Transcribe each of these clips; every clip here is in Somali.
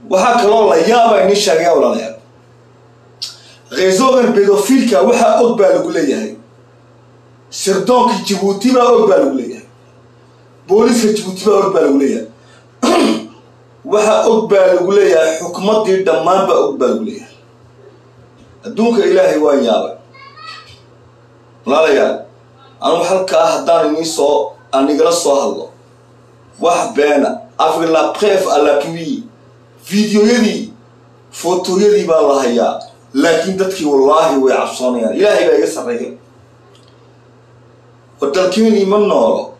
waxaa kaloo la yaaba ini sheegaya walaalayaal reesogan bedofilka waxaa og baa lagu leeyahay sirdoonka jibuuti baa og baa lagu leeyahay booliiska jibuuti baa og baa lagu leeyahay waxaa og baa lagu leeyahay xukumaddii dhammaan baa og baa lagu leeyahay adduunka ilaahay waan yaabay walaalayaal anugu halkaa haddaan inii soo aan igala soo hadlo wax beena avec la preuve à l'appui videoyadii fotoyadii baa la hayaa laakiin dadkii wallaahi way cabsoonayaan ilaahay baa iga sarreeya war dalkeenii ma noolo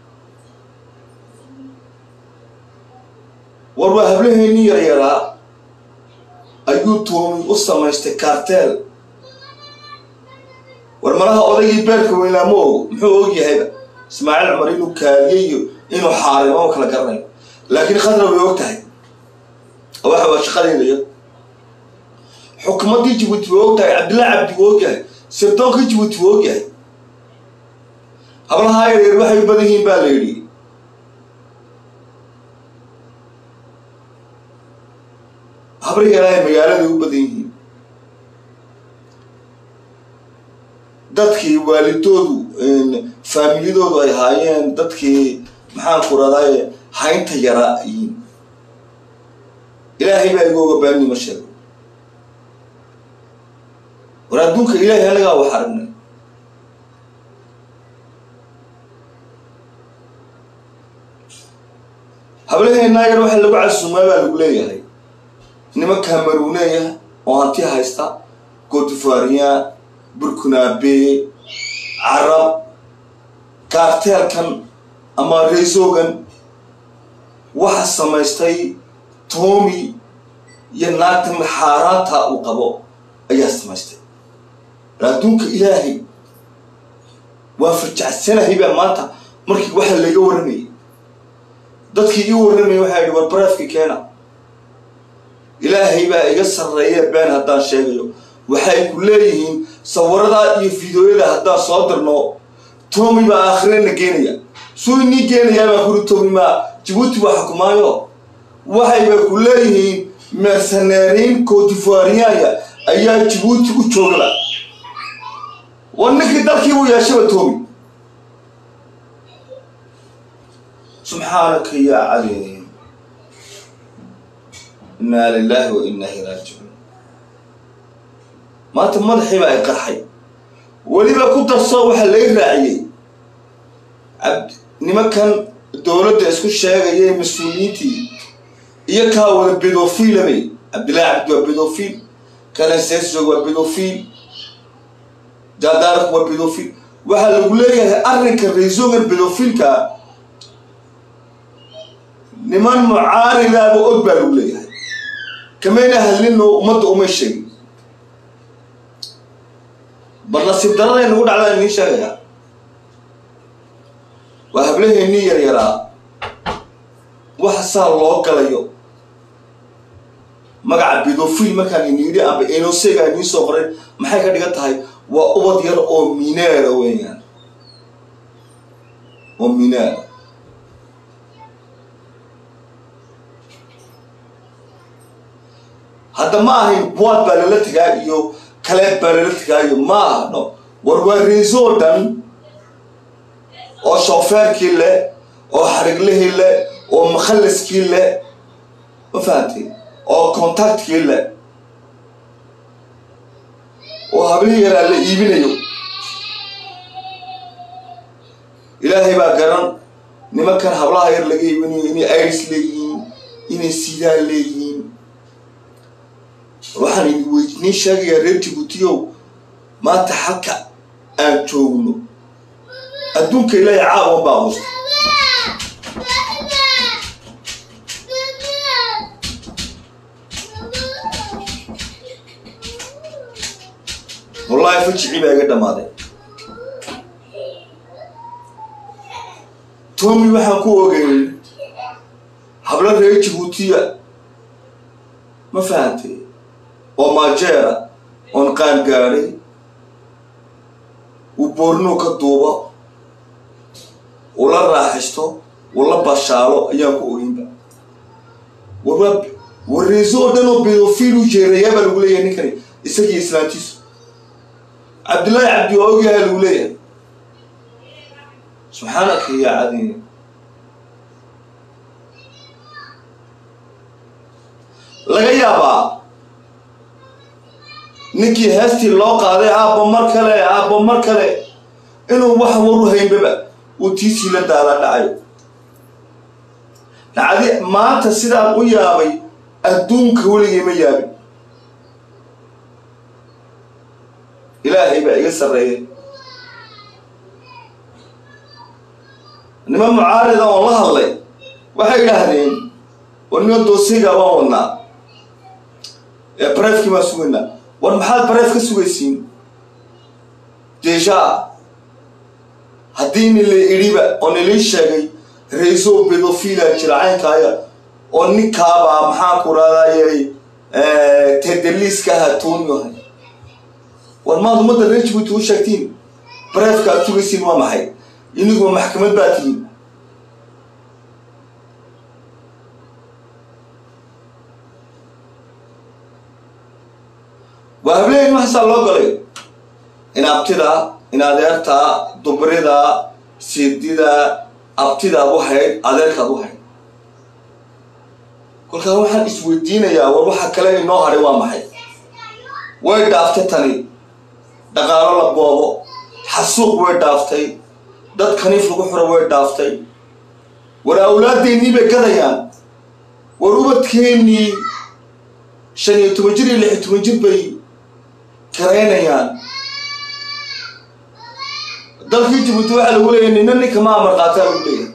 war waa hablaheennii yaryaraa ayuu toomi u samaystay karteel war malaha odaygii beerka weynaa ma ogo muxuu og yahayba ismaaciil cumar inuu kaaliye iyo inuu xaarimo o kala garanayo laakiin khadra way og tahay waxa waa shaqadeedaya xukuumaddii jibuuti way og tahay cabdillahi cabdi wuu og yahay sirdoonka jibuuti wuu og yahay hablahaa yaryar waxay u badan yihiin baa la yidhi habri yaraahay magaaladay u badan yihiin dadkii waalidoodu faamilyadoodu ay haayeen dadkii maxaan ku raday haynta yaraa yihiin ilaahay baa igu oga baanima sheego war adduunka ilaahay anagaa wax aragnay hablaheennaa yar waxa lagu casuumaa baa lagu leeyahay niman cameruneya oo hanti haysta cotivoirian burkunabe carab kaarteelkan ama reesogan waxa samaystay toomi iyo naagtan xaaraanta uu qabo ayaa samaystay adduunka ilaahay waa farjacsanahay baa maanta markii waxa laga warramayay dadkii ii warramayay waxaa yidhi war baraafki keena ilaahay baa iga sarreeya been haddaan sheegayo waxay ku leeyihiin sawiradaa iyo fideoyada haddaan soo dirno toomi baa aakhirena geenaya suu inii geenayaa baa kuri toomi maa jibuuti waa xukumaayo waxayba ku leeyihiin merceneeriin cotivoirianya ayaa jibuuti u joogaba war ninkii dalkii uu yeeshaba toomi subxaanaka yaa caliim innaa lilaahi wa innaa ilaa raajicuun maanta madaxii baa ay qarxay weliba ku darso waxaa laga raaciyey abd nimankan dowladda isku sheegaya mas-uuliyiintii iyo kaa wada bedofiilabay cabdillahi cabdi waa bedofiil kanaseesog waa bedofiil jaadaarku waa bedofiil waxaa lagu leeyahay arrinka raisogan bedofiilka niman mucaaridaaba og baa lagu leeyahay kamayna hadlino ummadda umay sheegin bal nasiib daraday nagu dhacdaa inii sheegaya waa hablaheennii yaryaraa waxa saa loo galayo magaca bedofil markaan ini yidhi amba enosega inii soo qoray maxay ka dhigan tahay waa ubad yar oo mineera weeyaan oo mineera hadda ma ahayn boad baa lala tegaa iyo kaleed baa lala tegaayo ma ahno war waa reesoo dhan oo shoofeerkii leh oo xariglihii leh oo makhallaskii leh ma fahamtay oo contactkii leh oo hablihii yaraa la iibinayo ilaahay baa garan nimankan hablaha yar laga iibinayo inay iris leeyihiin inay sidaan leeyihiin waxaan idin sheegayaa reer jibuutiyow maanta halka aan joogno adduunka ilaahay caawan baa qusta wallaahi fajicii baa iga dhammaaday toomi waxaan ku ogeyn hablo reer jibuutiya ma fahantay oo maajeera oon qaan gaadhay uu boornuu ka duubo uu la raaxisto uu la bashaalo ayaan ku ogeynba warwaa wareyso oo dhan oo bedofiil u jeerayaa baa lagu leeyahay ninkani isagiyo islaantiisu cabdillaahi cabdi waa ogyahay lagu leeyahay subxaanaka ya cadiim laga yaabaa ninkii heestii loo qaaday aabba mar kale aabba mar kale inuu wax waru haynbaba uu tiisii la daala dhacayo dacdi maanta sidaan u yaabay adduunka weligay ma yaabin ilaahay baa iga sarreeyay niman mucaarida oon la hadlay waxay idhaahdeen war niman doosiga waan wadnaa ee bareefkii baan sugaynaa war maxaad bareef ka sugaysiin deeshaa haddii ni la idhiba oo nilii sheegay rayso bedofila jira caynkaaya oo ninkaabaa maxaan ku raadayay tedaliiska ahaa toonyahay war maad ummadda reer jibuuti u sheegtiin bareefka aad sugaysiin waa maxay iniguba maxkamad baa tihiin waa hableyn maxasaa loo galay in abtida in adeerta dubrida siidida abtidaad u hayd adeerkaad u hayd kolkaa waxaan isweydiinayaa war waxa kale inoo hadhay waa maxay way dhaaftay tani dhaqaalo la boobo xasuuq way dhaaftay dad kaniif lagu xuro way dhaaftay war awlaadeennii bay gadayaan war ubadkeennii shan iyo toban jir iyo lix iyo toban jir bay karaynayaan dalkii jibuuti waxaa lagu leeyahay nina ninka ma amar qaataa lagu leeyahay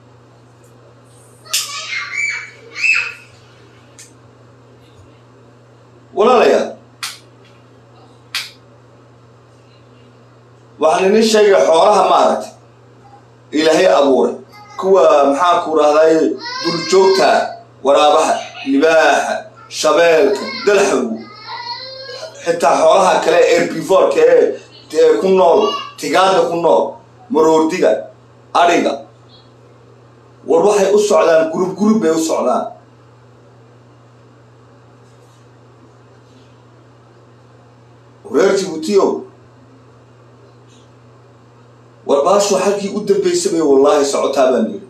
walaalayaal waxaan idin sheegaya xoolaha maaragtay ilaahay abuuray kuwa maxaan ku rahdaye duljoogta waraabaha libaaxa shabeelka dalxagu xitaa xoolaha kale erbivorka ee ku nool tigaadda ku nool maroordiga adhiga war waxay u socdaan gurub gurub bay u socdaan reer jibuutiyow war baashu halkii u dambaysa bay wallaahi socotaa baan yidhi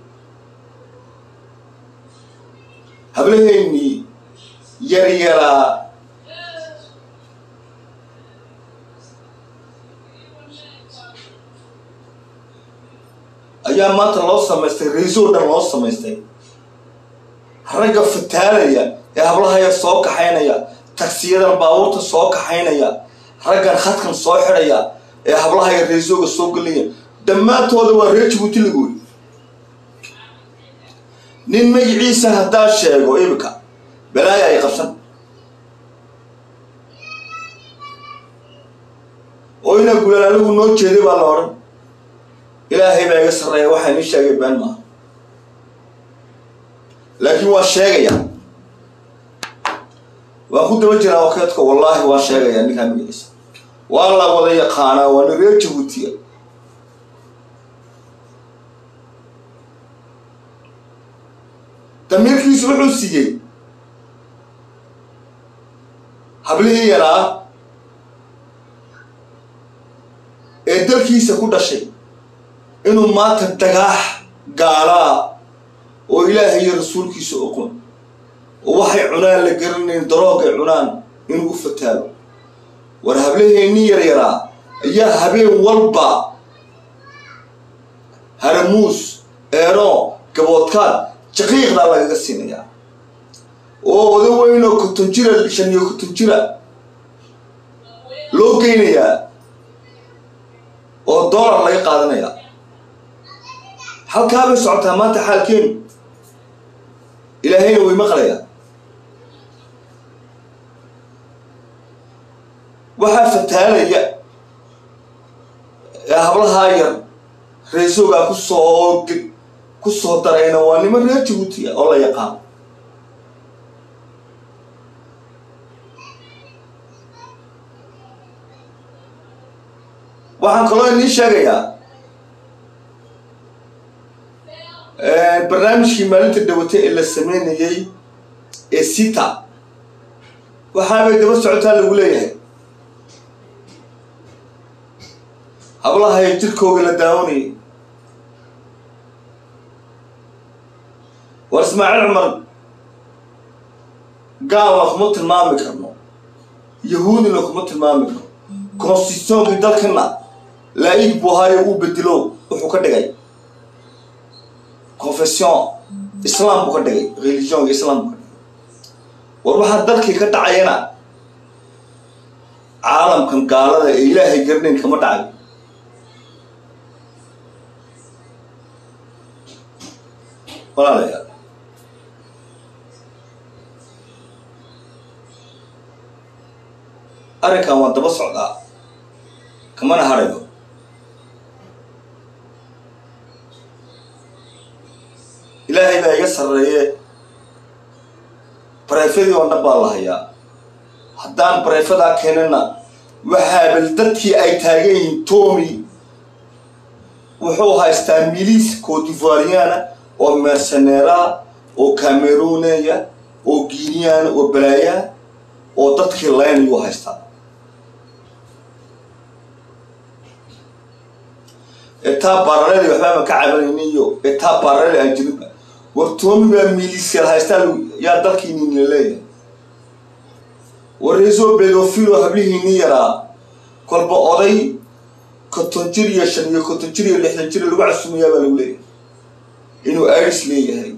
hablaheennii yar yaraa ayaa maanta loo samaystay raiisoo dhan loo samaystay ragga fataalaya ee hablahaya soo kaxaynaya tagsiyadan baabuurta soo kaxaynaya raggan khadkan soo xidhaya ee hablahaya raisooga soo gelaya dhammaantooda waa reer jibuuti lagoy nin magiciisa haddaa sheego imika balaaya ay qabsan oo inaa gulaan anigu noo jeeday baa la odhan ilaahay baa iga sarreeya waxaa inii sheegay been maaha laakiin waan sheegaya waan ku daba jiraa wakeedka wallaahi waan sheegaya ninkaa magaciisa waa la wada yaqaanaa waa nin reer jabuutiya damiirkiisu wuxuu siiyey hablihii yaraa ee dalkiisa ku dhashay inuu maanta dagaax gaalaa oo ilaahay iyo rasuulkiisa oqon oo waxay cunaan la garanayn daroogay cunaan inuu u fataalo war hablaheennii yaryaraa ayaa habeen walba haramuus eeno gaboodkaan jaqiiqdaa lagaga siinayaa oo oda weynoo konton jira shan iyo konton jira loo geynayaa oo dollar laga qaadanayaa halkaa bay socotaa maanta xaalkeenu ilaahayna way maqlayaa waxaa fataalaya ee hablahaa yar reesoogaa kusoo ku soo darayna waa niman reer jabuutiya oo la yaqaano waxaan kaloo inii sheegayaa barnaamijkii maalinta dhawate ee la sameynayey ee sita waxaabay daba socotaa lagu leeyahay hablahay jirkooga la daawanayay war ismaaciil cumar gaalna kuma tilmaami karno yahuudina kuma tilmaami karno constitutionkii dalkana laa-ig buu ahaayo uu bedelo wuxuu ka dhigay confession islam buu ka dhigay religionka islam buu ka dhigay war waxaa dalkii ka dhacayana caalamkan gaalada ee ilaahay garnayn kama dhacayo walaalayaal arrinkan waan daba socdaa kamana harayo ilaahay baa iga sarreeye barefadii oo dhan baa la hayaa haddaan bareefadaa keenana waxaabal dadkii ay taagan yihiin tomi wuxuu haystaa miliis cotivariana oo merceneera oo cameroneya oo guineana oo balaayaa oo dadkii laynayuu haystaa etaa baaraledi waxbaama ka cabanayni iyo etaa baaraledi aan jirinba war toomi baa miliisyal haystaa yaa dalkiinini leeyahay war reesoo bedofilo hablihiini yaraa kolba oday konton jir iyo shan iyo konton jir iyo lixdan jir lagu casumayaa baa lagu leeyahay inuu iris leeyahay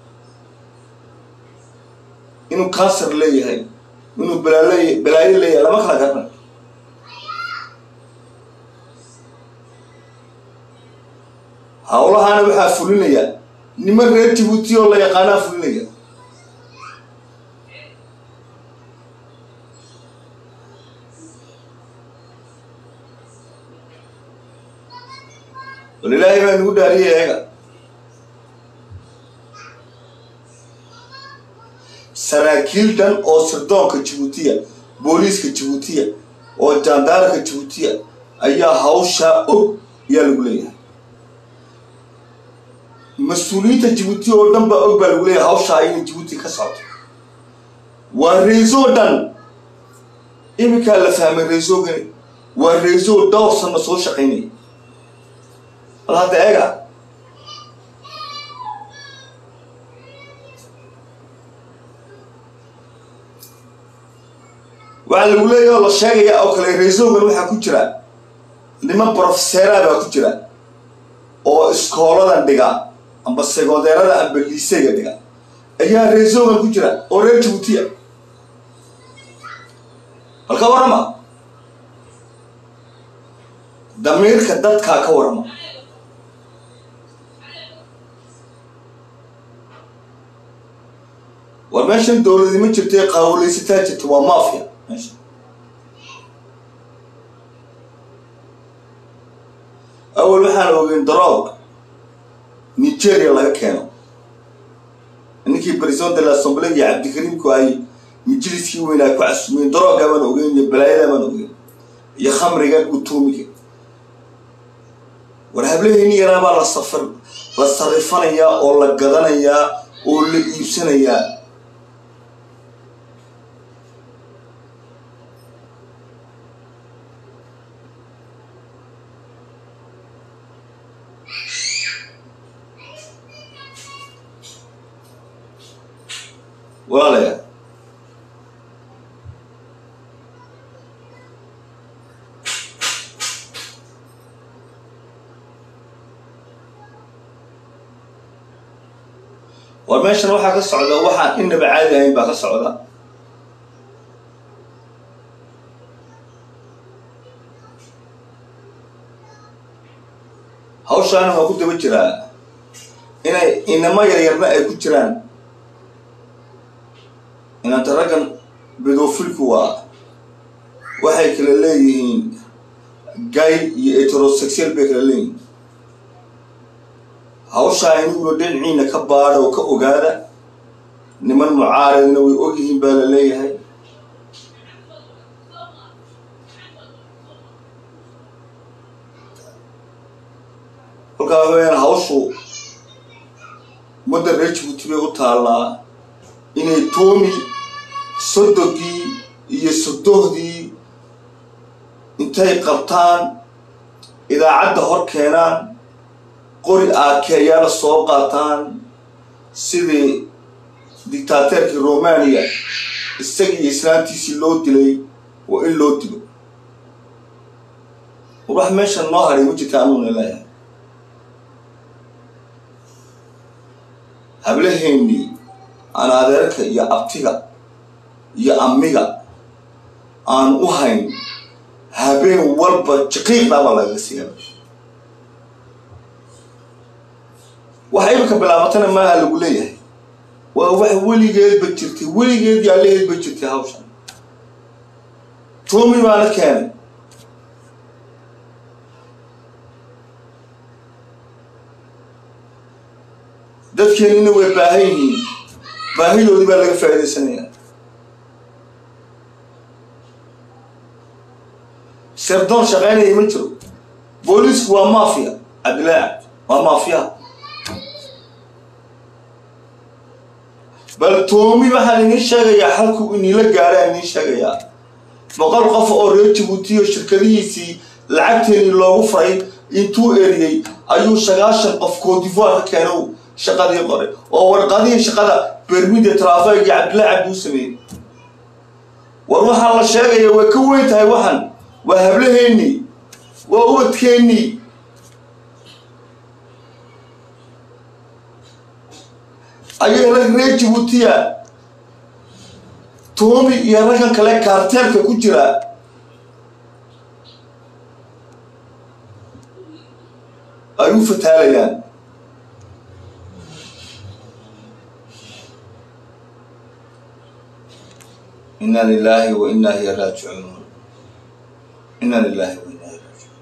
inuu cancer leeyahay inuu balaal balaayo leeyahay lama kala garna hawlahaana waxaa fulinaya niman reer jibuuti oo la yaqaanaa fulinaya bal ilaahay baa nagu dhaariyay eega saraakiil dhan oo sirdoonka jibuutiya booliiska jibuutiya oo jaandaarka jibuutiya ayaa hawshaa og ayaa lagu leeyahay mas-uuliyiinta jibuuti oo dhan baa og baa lagu leeyahay hawshaa inay jibuuti ka socoto waa reesoo dhan iminkaa la fahmay reesoogani waa reesoo dhowr sano soo shaqaynaya bal hadda eega waxaa lagu leeyahy oo la sheegaya oo kale reesoogan waxaa ku jira niman brofeseera baa ku jira oo iskooladan dhiga amba segondeerada amba liiseyga dhiga ayaa reesoogan ku jira oo reer jibuutiya bal ka warrama damiirka dadkaa ka warrama war meeshan dowladnimo jirtay qaawulaysataa jirta waa mafia meesha awal waxaan ogeyn daroog nigeria laga keeno ninkii president de l'assemblée iyo cabdikariimku ay majliskii weynaa ku casumeen darooga baan ogeyn iyo balaayada baan ogeyn iyo khamrigan utuumiga war hablaheyni yaraabaa la safar la sarifanayaa oo la gadanayaa oo la iibsanayaa walaalayaa war meeshan waxaa ka socda waxaan inaba caadi ahayn baa ka socda hawshaana waa ku daba jiraa inay inamo yaryarna ay ku jiraan inaanta raggan bedofilku waa waxay kala leeyihiin gay iyo heterosexual bay kala leeyihiin hawshaa iniguna dhinaciina ka baadha oo ka ogaada niman mucaaridna way ogyihiin baa la leeyahay kolkaa waxa weyaan hawshu ummadda reer jibuuti bay u taallaa inay toomi sodogii iyo sodohdii intay qabtaan idaacadda hor keenaan qori aakeeyaala soo qaataan sidii dictaateerkii romaniya isagii islaantiisii loo dilay waa in loo dilo wax meesha noo haray ma jirta anuuna leeyahay hablaheennii aan adeerka iyo abtiga iyo amiga aan u hayn habeen walba jaqiiqdabaa lagaga siiyaa waxa imika bilaabatana maaha lagu leeyahay waa wax weligeedba jirtay weligeed yaalaheedba jirtay hawshan toomi baana keenay dadkeenina way baahan yihiin baahidoodii baa laga faa'iidaysanaya serdoon shaqaynaya ma jiro booliisku waa maafiya cabdillaahi cabdi waa maafiya bal toomi waxaan idiin sheegayaa halku inila gaaraan idiin sheegayaa boqol qof oo reer jabuutiyo shirkadihiisii lacagteenii loogu faray intuu eriyey ayuu sagaashan qof coodivoire ka keeno shaqadii qoray oo warqadihii shaqada bermida trafig iyo cabdillahi cabdi u sameeyey war waxaan la sheegaya way ka weyn tahay waxan waa hablaheennii waa ubadkeennii ayaga rag reer jabuutiya toomi iyo raggan kale kaarteelka ku jira ay u fataalayaan ina lilahi wa ina hiya raajicuun ina lilahi wa ina hiya raajicuun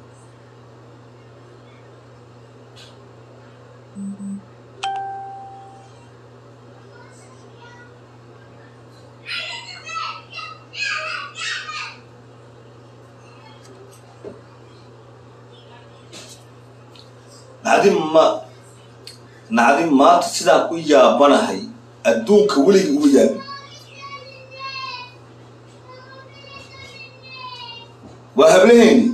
nacdin ma nacdin maanta sidaan u yaabanahay adduunka weligii uma yaabin waa hablaheeni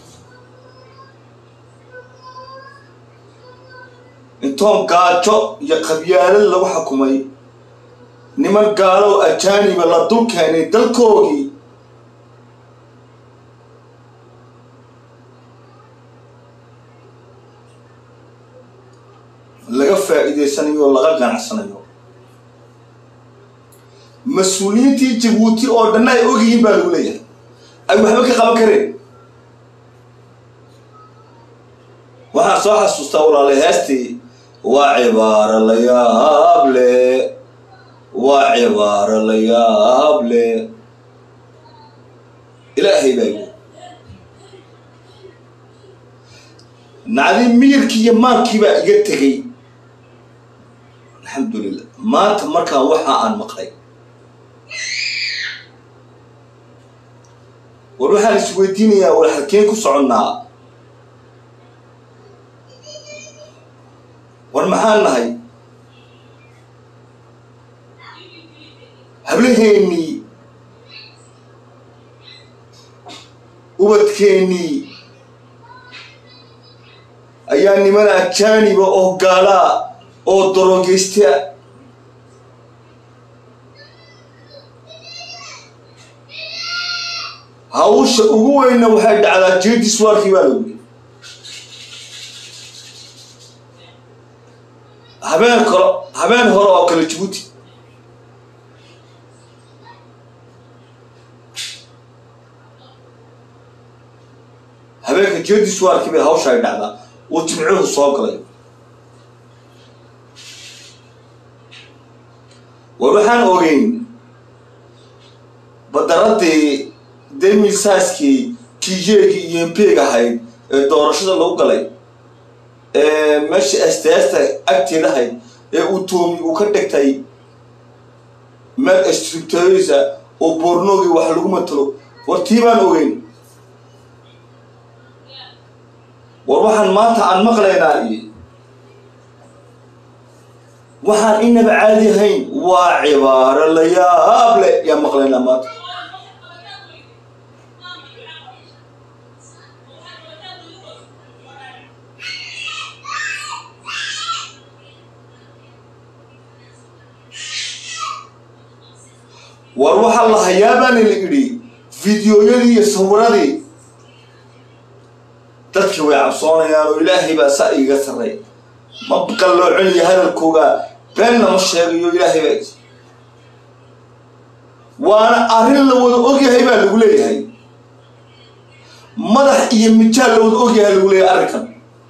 intoon gaajo iyo qabyaalad lagu xukumay niman gaalow ajaaniba la dul keenay dalkoogii laga faa'iidaysanayo oo laga ganacsanayo mas-uuliyiintii jabuuti oo dhanna ay ogyihiin baa lagu leeyahay ay waxba ka qaban kareen waxaan soo xasuustaa walaalay heestii waa cibaaro la yaab le waa cibaaro la yaab le ilaahay baa yii nacdi miirkii iyo maankii baa iga tegey alxamdulilah maanta markaan waxa aan maqlay war waxaan isweydiinayaa war halkeen ku soconnaa war maxaan nahay hablaheennii ubadkeennii ayaa niman ajaaniba oo gaalaa oo daroogeystaa hawsha ugu weynna waxay dhacdaa jeediswaarkii baa lagu yiri habeen kalo habeen hore oo kale jabuuti habeenka jeediswaarkii bay hawsha ay dhacdaa oo jimcuhu soo galay war waxaan ogeyn badaradii demisaskii kijeegii iyo mpeeg ahayd ee doorashada lagu galay ee meesha esteesta agteeda ahayd ee uu toomi uu ka dhigtay meel strictoysa oo boornoogii wax lagu matalo war tii baan ogeyn war waxaan maanta aan maqlaynaa iyo waxaan inaba caadi ahayn waa cibaaro la yaab leh yaa maqlaynaa maanta war waxaa la hayaabaana la idhi fideoyadii iyo sawiradii dadkii way cabsoonayaan oo ilaahay baa saa iiga sarray ma qalloocinayo hadalkooga beenna ma sheegayo ilaahay baa is waana arrin la wada ogyahay baa lagu leeyahay madax iyo mijaal la wada ogyahay lagu leeyahay arrinkan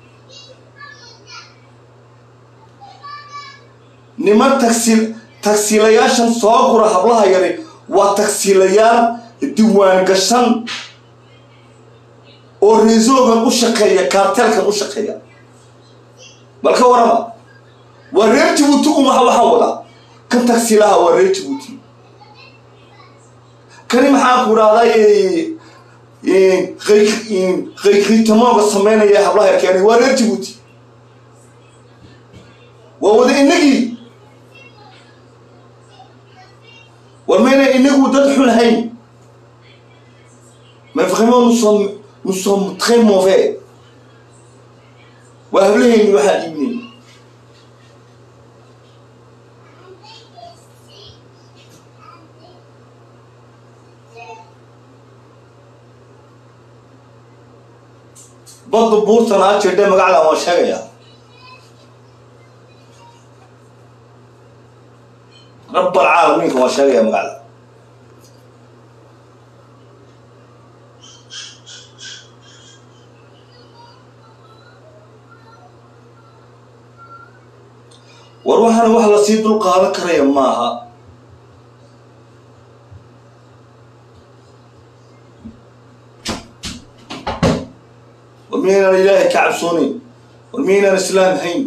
niman tagsi tagsiilayaashan soo gura hablaha yari waa tagsiilayaal diwaan gashan oo reesoogan u shaqeeya kaarteelkan u shaqeeya bal ka warama waa reer jabuuti umaha waxaa wadaa kan tagsiilaha waa reer jabuuti kani maxaa ku idhahday qaykritamoga sameynaya hablaha yar keenay waa reer jabuuti waa wada inagii war mayna inagu dad xun hayn mais vraiment nous sommes nous sommes très mauvais waa hablahayni waxaa dhiibnay badda buurtan aa jirdhe magacdan waan sheegayaa rabbal caalamiinka waan sheegaya magacda war waxaana wax lasii dul qaadan karaya maaha war miyaynaan ilaahay ka cabsoonayn war miyaynaan islaam hayn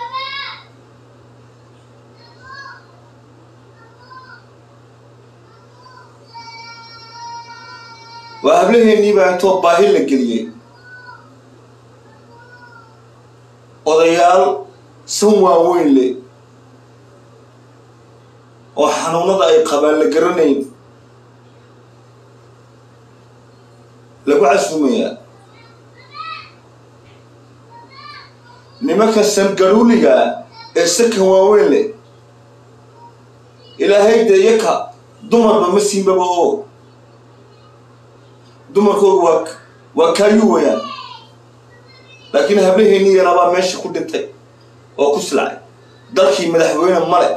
waa hablaheennii baa intoo baahi la geliyey odayaal san waaweyn leh oo xanuunada ay qabaan la garanayn lagu casuumayaa nimanka sangaruuliga ee sakan waaweyn leh ilaahay dee yaka dumarba ma siinbaba oo dumarkoodu waa waa kaayuu wayaan laakiin hablaheennii yaraabaa meesha ku dhintay oo ku silacay dalkii madaxweyne male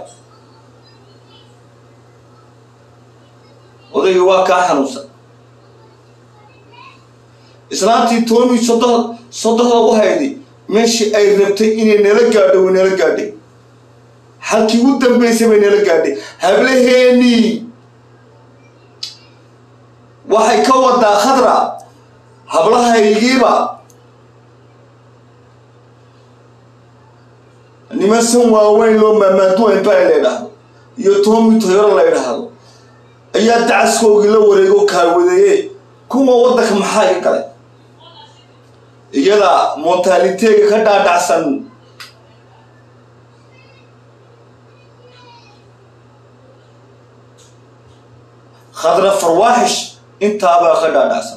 odaygii waa kaa xanuunsan islaantii toomii sodoh sodohda u hayday meeshii ay rabtay inay nala gaadho way nala gaadhay halkii u dambaysay bay nala gaadhay hablaheennii waxay ka wadaa khadra hablahaygiiba niman san waaweyn loo maamaaduwa empire la ydhaahdo iyo toomi toyoro la ydhaahdo ayaa dacaskoogii la wareego kaawadeeye kuwa waddanka maxaa iga galay iyada montaaliteega ka dhaadhacsan khadra farwaaxish intaabaa ka dhaadhacsan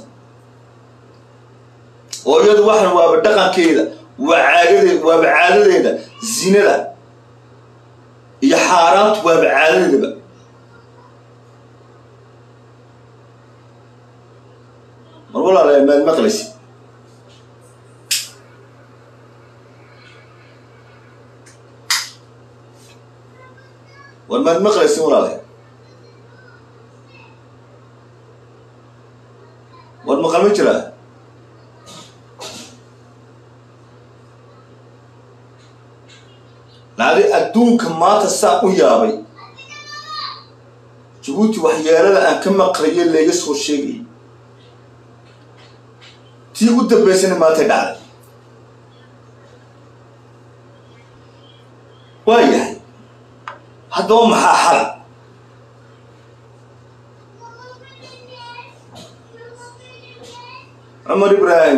oo iyadu waxan waaba dhaqankeeda waa caadade waaba caadadeeda zinada iyo xaaraantu waaba caadadeedaba mar walaala maad maqlaysi war maad maqlaysin walaala war maqal ma jiraa nacdi adduunka maanta saa u yaabay jabuuti waxyeelada aan ka maqlayo layga soo sheegayay tii u dambaysana maantay dhacday waa yahay haddaba maxaa xala cumar ibraahim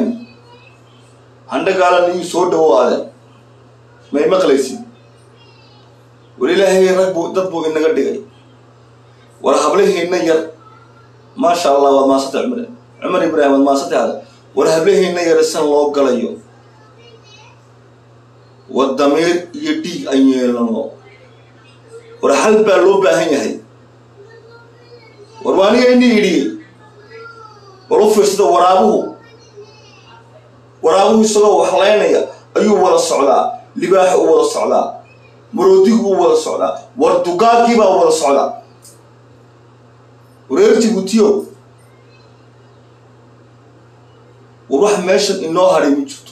handhagaala niyu soo dhawoaade may maqlaysid war ilaahay rag buu dad buu inaga dhigay war hablaheenna yar maasha allah waad maasantay cumar cumar ibraahim waad maasantay ada war hablaheenna yar san loo galayo war damiir iyo dhiig an yeelano war hal baa loo baahan yahay war waa aniga ini idhiyey war u fiirsada waraabuhu waraabuhu isagoo waxlaynaya ayuu wada socdaa libaaxa u wada socdaa maroodigu u wada socdaa war dugaagii baa wada socdaa wareer jibuutiyo war wax meeshan inoo hadhay ma jirto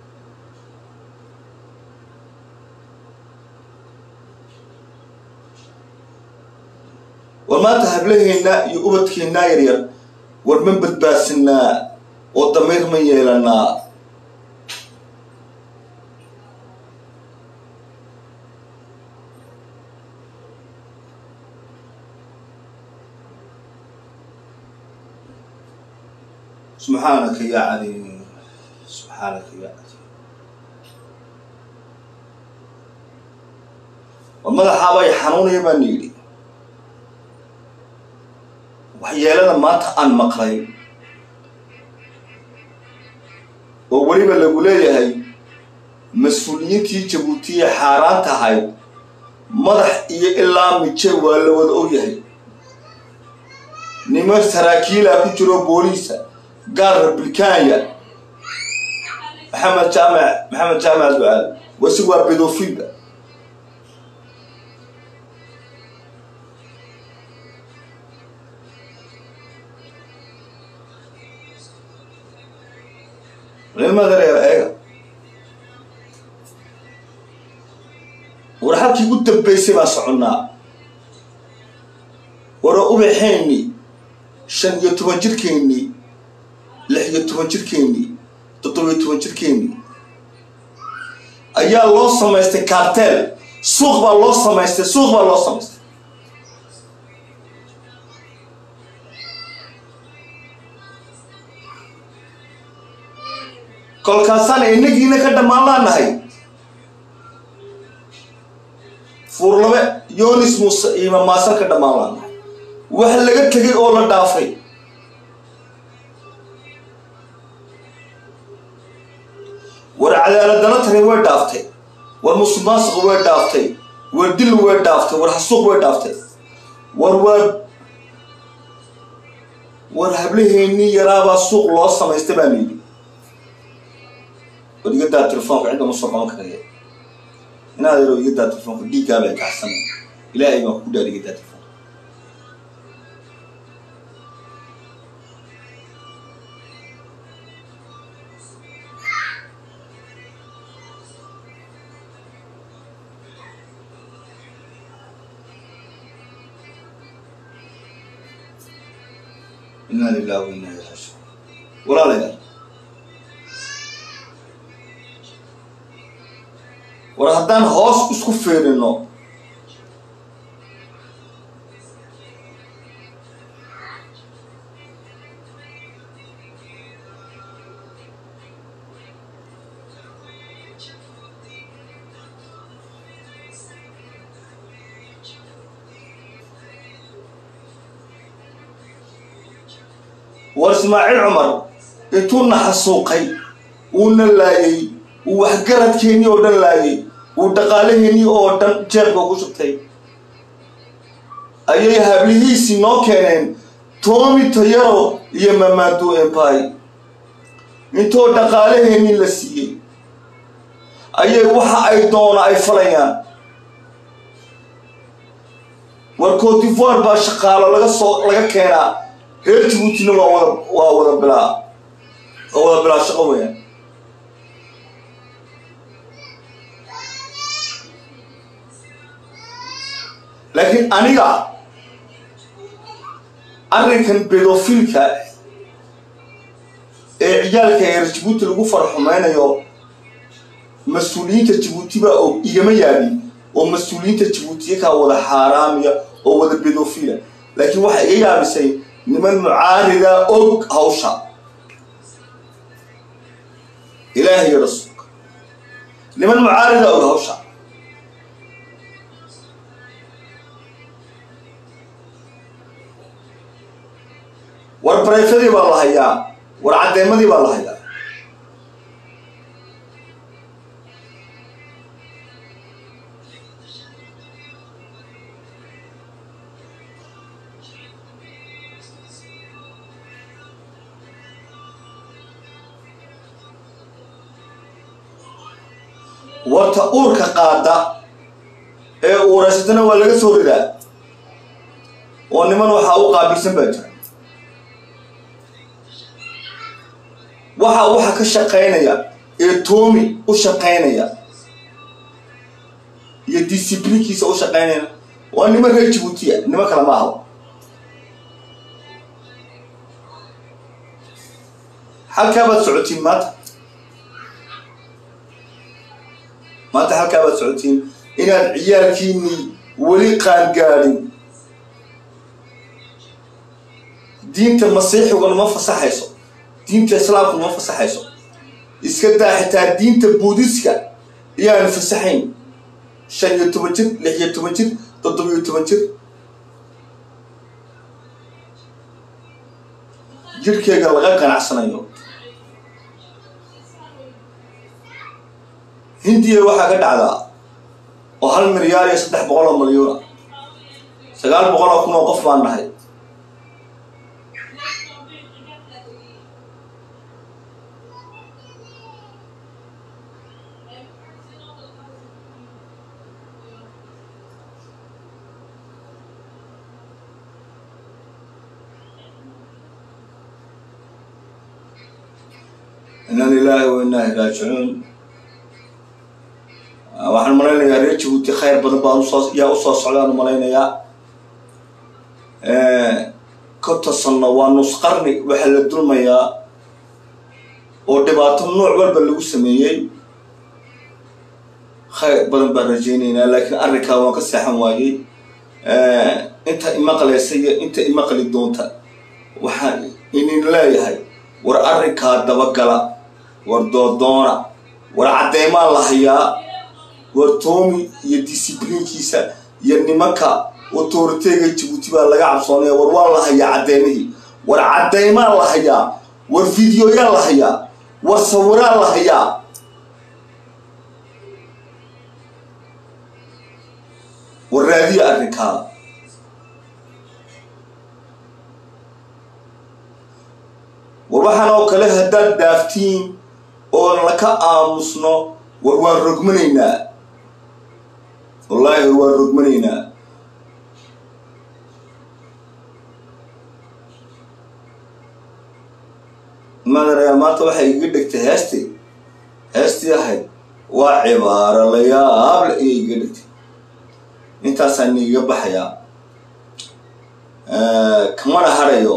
war maanta hablaheennaa iyo ubadkeennaa yaryar war ma badbaadsanaa oo damiir ma yeelanaa subxaanaka yaa caliim subxaanaka yaa caliim war madaxaabay xanuunaya baana yidhi waxyeelada maanta aan maqlay oo weliba lagu leeyahay mas-uuliyiintii jabuutiye xaaraan tahay madax iyo ilaa mije waa la wada ogyahay niman saraakiilaa ku jiro booliisa gaar republikaanya maxamed jaamac maxamed jaamac ducaal wasi waa bedofilba ilmadareer eega war halkii ugu dambaysay baan soconnaa wara ubaxeennii shan iyo toban jirkeennii lix iyo toban jirkeennii toddobiyo toban jirkeennii ayaa loo samaystay kaarteel suuq baa loo samaystay suuq baa loo samaystay kolkaasaan inagiina ka dhammaan laanahay fuurlabe yonis muuse iyo mamaasan ka dhammaan laanahay wax laga tegay oo la dhaafay war cadaaladana tani way dhaaftay war musuqmaasuq way dhaaftay war dil way dhaaftay war xasuuq way dhaaftay war waa war hablaheennii yaraabaa suuq loo samaystay baa layidhi war igadaa telefoonka cidda ma soo qaban karaya inaad yaro igadaa telefoonka dhiiggaabay kacsan ilaahay baan ku dhaar igadaa telefoonka inaa lilahi wa inaa ilaihi rajiun walaalayaal war haddaan hoos isku fiirino war ismaaciil cumar intuu na xasuuqay uuna laayay uu waxgaradkeennii oo dhan laayay uu dhaqaalaheennii oo dhan jeebka ku shubtay ayay hablihiisii noo keeneen toomi tayaro iyo mamado empire intoo dhaqaalaheennii la siiyey ayay waxa ay doona ay falayaan war cotivoire baa shaqaalo laga soo laga keenaa reer jabuutina waa wada waa wada bilaa waa wada bilaa shaqo weyaan laakiin aniga arrinkan bedofilka ee ciyaalka reer jabuuti lagu farxumaynayo mas-uuliyiinta jabuuti baa og igama yaabin oo mas-uuliyiinta jabuutiya kaa wada xaaraamiya oo wada bedofila laakiin waxay iga yaabisay niman mucaarida og hawsha ilaahay iyo rasuulka niman mucaarida og hawsha war barayfadii baa la hayaa war caddeemadii baa la hayaa warta uurka qaada ee uuraysatana waa laga soo ridaa oo niman waxaa u qaabilsan baa jira waxa waxa ka shaqaynaya ee toomi u shaqaynaya iyo disiblinkiisa u shaqaynaya waa niman reer jibuutiya niman kale ma ahaba halkaa baad socotiin maanta maanta halkaa baad socotiin inaad ciyaalkiinii weli qaangaadhin diinta masiixiguna ma fasaxayso diinta islaamku ma fasaxayso iska daa xitaa diinta buudiska iyaanu fasaxayn shan iyo toban jir lix iyo toban jir toddobiyo toban jir jirhkeega laga ganacsanayo hindiya waxaa ka dhacdaa oo hal milyaar iyo saddex boqol oo milyuuna sagaal boqol oo kun oo qof baan nahay ina lilaahi wa inaa raajicuun waxaan malaynayaa reer jabuuti khayr badan baan usoo yaa usoo socdaan malaynayaa konta sanno waa nus qarni waxaa la dulmayaa oo dhibaato nooc walba lagu sameeyey khayr badan baan rajaynaynaa laakiin arrinkaa waan ka seexan waayey inta imaqlaysa iyo inta imaqli doonta waxaan inin leeyahay war arrinkaa dabagala war doodoona war caddeemaa la hayaa war toomi iyo disiblinkiisa iyo nimanka autoriteega jabuuti baa laga cabsoonaya war waa la hayaa caddeymihii war caddeymaa la hayaa war videoyaa la hayaa war sawiraa la hayaa war raadiya arrinkaa war waxaan oo kale haddaad dhaaftiin oo laka aamusno war waan rogmanaynaa wallaahi war waan rogmanaynaa madarayaa maanta waxay iga dhegtay heestii heestii ahayd waa cibaaro la yaable ayay iga dhegtay intaasaan iiga baxayaa kamana harayo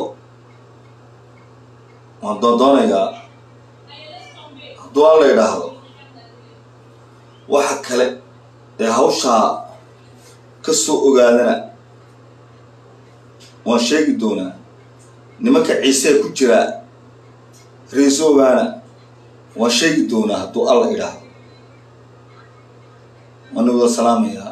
waan doondoonayaa hadduu aan la idhaahdo waxa kale ee hawshaa ka soo ogaadana waan sheegi doonaa nimanka ciisee ku jira reesoogaana waan sheegi doonaa hadduu alla idhaahdo waana wada salaamayaa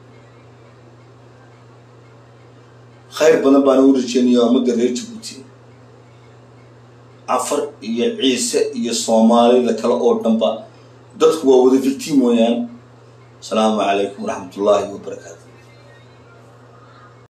khayr badan baana u rajeynayaa ummadda reer jabuuti cafar iyo ciise iyo soomaalida kale oo dhanba dadku waa wada victim weeyaan asalaamu calaykum waraxmat ullaahi wabarakaatu